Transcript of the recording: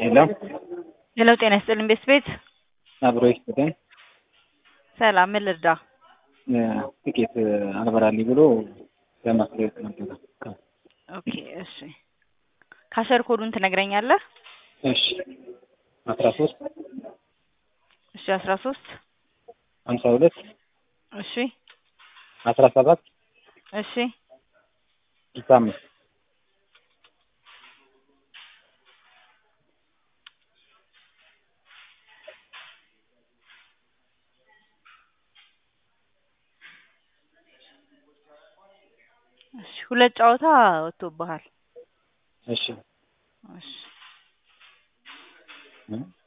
ሄሎ ሄሎ ጤና ይስጥልኝ ቤት ቤት አብሮ ይስጥልን። ሰላም ምን ልርዳ? ጥቂት አልበራልኝ ብሎ ለማስታወቅ ነበረ። ኦኬ እሺ ካሸር ኮዱን ትነግረኛለህ? እሺ አስራ ሶስት እሺ አስራ ሶስት ሀምሳ ሁለት እሺ አስራ ሰባት እሺ ስልሳ አምስት እሺ ሁለት ጨዋታ ወጥቶብሃል። እሺ እሺ